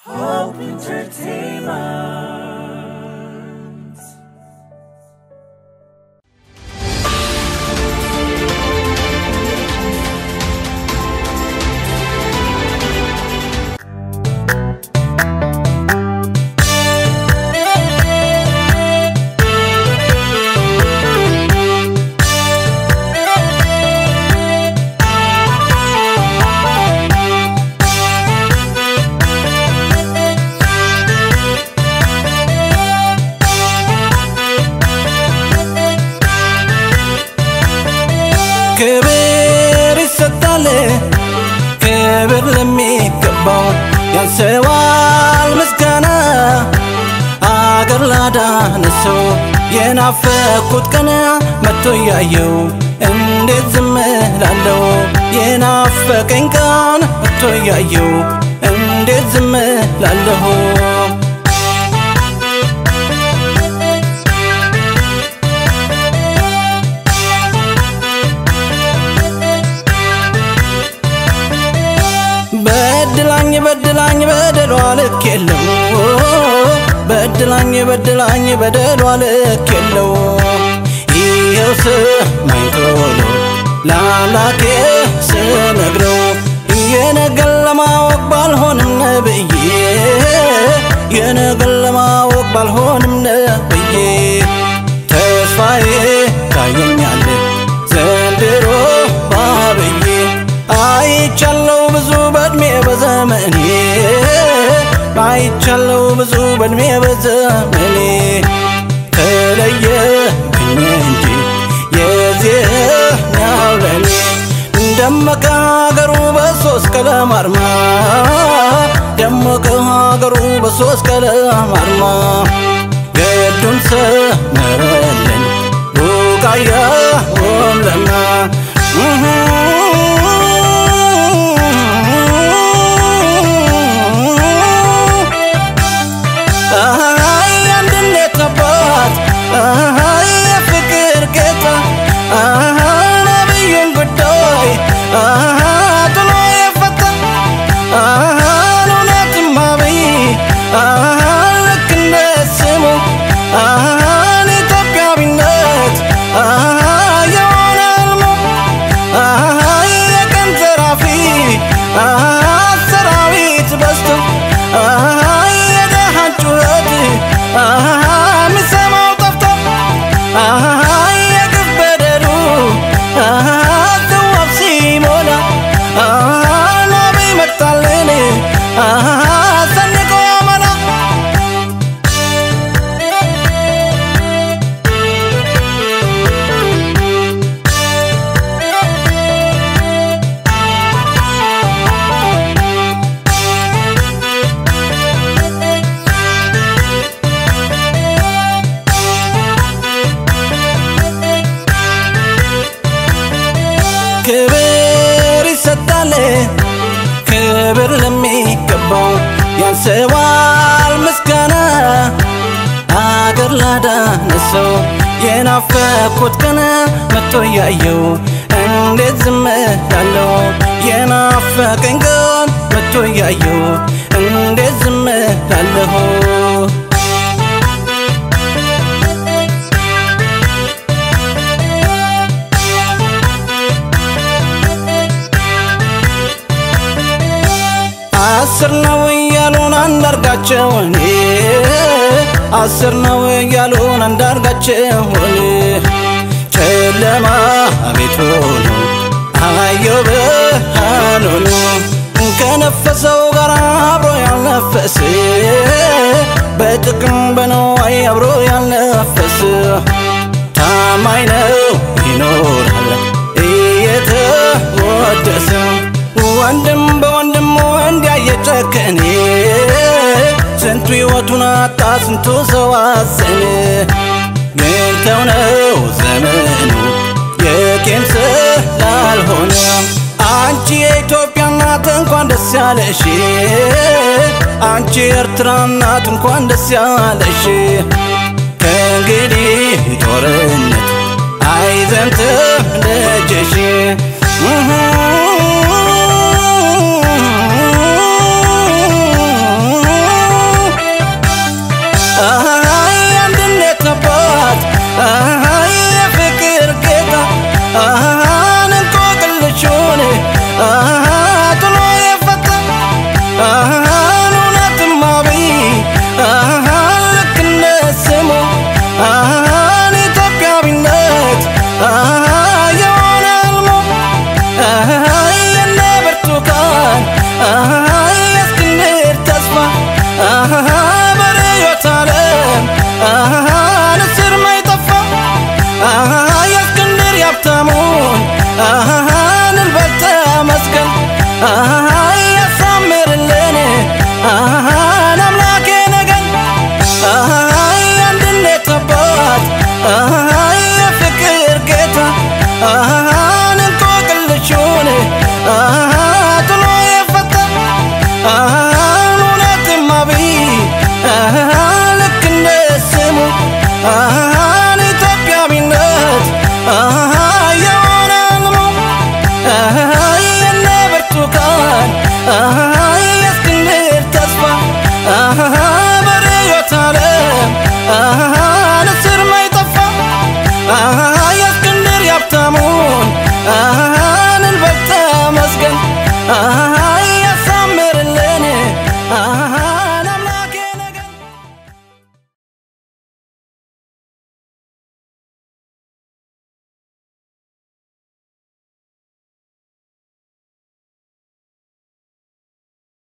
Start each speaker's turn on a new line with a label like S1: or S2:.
S1: Hope Entertainment.
S2: ክብር ይሰጣል ክብር ለሚገባው ያንሰዋል ምስጋና አገር ላዳነ ሰው የናፈኩት ቀን መጥቶ እያየው እንዴት ዝም ላለው የናፈቀኝ ቀን መጥቶ እያየው እንዴት ዝም ላለሁ በድላኝ በድላኝ በደሏ ልክ የለው በድላኝ በድላኝ በደሏ ልክ የለው ይኸው ስማኝ ቶሎ ለአምላኬ ስነግረው የነገን ለማወቅ ባልሆንም ነብዬ የነገን ለማወቅ ባልሆንም ነብዬ ተስፋዬ ታየኛል ዘንድሮ ባብዬ አይቻለው ብዙ በእድሜ በዘመኔ አይቻለው ብዙ በእድሜ በዘመኔ ተለየብኝ እንጂ የዚህኛው ለኔ ደመቀ ሀገሩ በሶስት ቀለም አርማ ደመቀ ሀገሩ በሶስት ቀለም አርማ ገዱን ሰመረልን ቡቃያውም ለማ አይ አንድነት አባት አይ የፍቅር ጌታ አይ ነቢዩን ጉዳይ አይ ጥሎ የፈታ አይ እውነትም አብይ አይ ልክ እንደ ስሙ አይ ኢትዮጵያዊነት አይ የሆነ ህልሙ አይ የቀን ዘራፊ አይ ሰራዊት በዝቶ አይ የደሃን ጩኸት አይ የሚሰማው ጠፍቶ አይ የግፍ በደሉ አይ ትዋብ ሲሞላ አይ ነቢይ መጣልን አይ ሰንቆ ያመና ክብር ይሰጣል ክብር ለሚገባው ያንሰዋል ምስጋና አገር ላዳነ ሰው የናፈኩት ቀን መጥቶ እያየው እንዴት ዝም ላለው የናፈቀኝ ቀን መጥቶ እያየው እንዴት ዝም ላለሁ አስር ነው እያሉን አንዳርጋቸውን አስር ነው እያሉን አንዳርጋቸውን ጨለማ ቤት ሆኖ አየው ብርሃን ሆኖ ከነፈሰው ጋር አብሮ ያልነፈስ በጥቅም በነዋይ አብሮ ያልነፈስ ታማኝ ነው ይኖራል እየተወደሰ ወንድም በወንድሙ እንዲያ እየጨከነ ስንቱ ሕይወቱን አጣ ስንቱ ሰው አዘነ ግን ተው ነው ዘመኑ የቄም ስላልሆነ አንቺ የኢትዮጵያ እናት እንኳን ደስ ያለሽ አንቺ የኤርትራ እናት እንኳን ደስ ያለሽ ከእንግዲህ ጦርነት አይዘምትም ደጅሽ